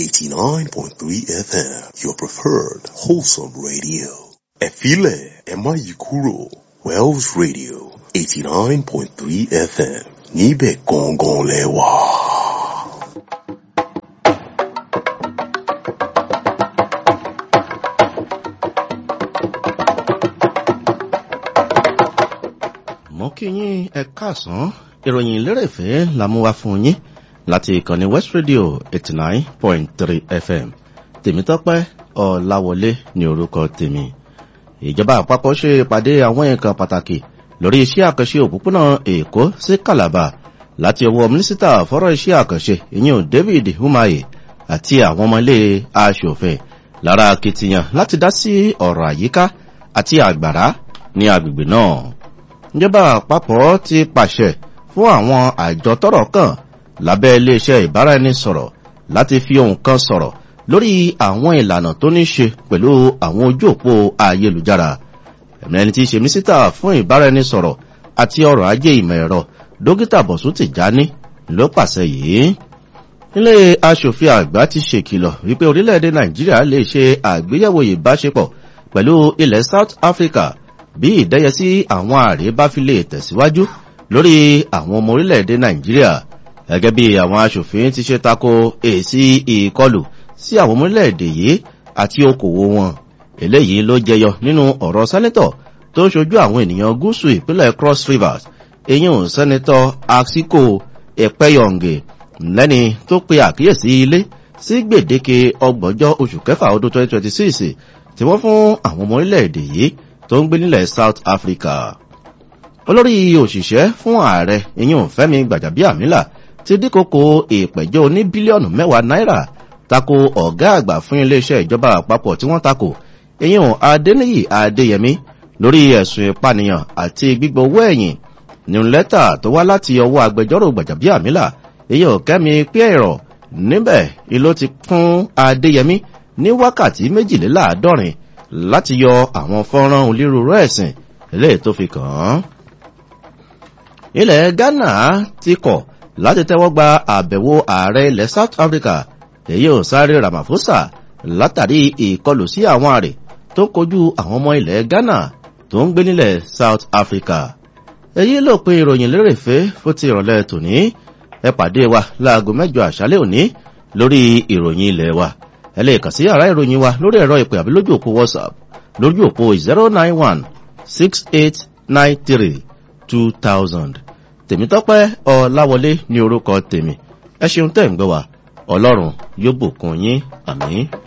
89.3 FM, your preferred wholesome radio. Ẹ̀fílẹ̀ ẹ má yí kúrò Wells Radio 89.3 FM níbẹ̀ gangan lẹ wà. mo kí yín ẹ káàsán ìròyìn lérèfé la mú wá fún yín láti ìkànnì west radio eighty nine point three fm tèmítọ́pẹ́ ọ̀làwọlé ní orúkọ tèmi ìjọba àpapọ̀ ṣe ìpàdé àwọn nǹkan pàtàkì lórí iṣẹ́ àkànṣe òpópónà èkó sí calabar láti ọwọ́ mínísítà fọ́rọ̀ iṣẹ́ àkànṣe ìyẹn david umahi àti àwọn ọmọ ilé aṣòfin lára akitiyan láti dá sí ọ̀rọ̀ àyíká àti àgbàrá ní agbègbè náà ìjọba àpapọ̀ ti pàṣẹ fún àwọn àjọ tọrọ kàn lábẹ́ iléeṣẹ́ ìbáraẹnisọ̀rọ̀ láti fi ohun kan sọ̀rọ̀ lórí àwọn ìlànà tó ní ṣe pẹ̀lú àwọn ojú òpó ayélujára ẹ̀mẹ́ni tí í ṣe mínísítà fún ìbáraẹnisọ̀rọ̀ àti ọrọ̀ ajé ìmọ̀ ẹ̀rọ dókítà bọ̀sùn tìjání ló pàṣẹ yìí nílé asòfin àgbà ti ṣèkìlọ̀ wípé orílẹ̀-èdè nàìjíríà lè ṣe àgbéyẹ̀wò ìbáṣepọ̀ pẹ̀lú ilẹ̀ south africa bí ìdẹ́yẹsí àwọn ààrẹ bá fi lè tẹ̀síwájú lórí àwọn ọmọ orílẹ̀-èdè nàìjíríà gẹ́gẹ́ bí àwọn aṣòfin ti ṣe tako èsì ìkọlù sí àwọn ọmọ orílẹ̀-èdè yìí àti okòwò wọn eléyìí ló jẹyọ nínú ọ̀rọ̀ sẹ́nẹ́tọ̀ tó ń ṣojú àwọn ènìyàn gúúsù ìpínlẹ̀ cross rivers eyín sẹ́nẹ́tọ̀ axiko ẹ̀pẹ́yọ̀ǹgẹ̀ lẹ́ni tó pe àkíyèsí ilé sí gbèdéke ọgbọ̀njọ́ oṣù kẹfà ọdún 2026 tí wọ́n fún àwọn ọmọ orílẹ̀-èdè yìí tó ń gbé nílẹ̀ south africa olórí òṣìṣẹ́ fún ààrẹ ìyún fẹ́mi gbàjàbíàmílà ti dínkòkò ìpẹ̀jọ́ ní bílíọ̀nù mẹ́wàá náírà tako ọ̀gá àgbà fún iléeṣẹ́ ìjọba àpapọ̀ tí wọ́n tako ìyún adéníyì adéyẹmí lórí ẹ̀sùn ìpànìyàn àti gbígbọ́ owó ẹ̀yìn nínú lẹ́tà tó wá láti ọwọ́ agbẹjọ́rò gbàjàbíàmílà ìyún kẹ́mi pẹ́ẹ̀rọ̀ níbẹ̀ ìlú ti fún adéyẹmí ní wákàtí méjìléláàádọ́rin láti yọ àwọn fọ́nrán onírúurú ẹ̀sìn eléyìí tó fi kàn án. ilẹ̀ ghana ti kọ̀ láti tẹ́wọ́ gba àbẹ̀wò ààrẹ ilẹ̀ south africa èyí ò sáré ramaphosa látàrí ìkọlù sí àwọn àrè tó kojú àwọn ọmọ ilẹ̀ ghana tó ń gbé nílẹ̀ south africa. èyí ló pe ìròyìn lérèfé fún ti ìrọ̀lẹ́ tòní ẹ pàdé wa láago mẹ́jọ àṣálẹ́ òní lórí ìròyìn ilẹ̀ wa ẹ lè kàn sí yàrá ìròyìn wa lórí ẹ̀rọ ìpè àbí lójú òpó whatsapp lójú òpó zero nine one six eight nine three two thousand tèmítọ́pẹ́ ọ̀làwọlé ní orúkọ tèmi ẹ ṣeun tẹ̀ ń gbọ́ wa ọlọ́run yóò bùkún yín àmì.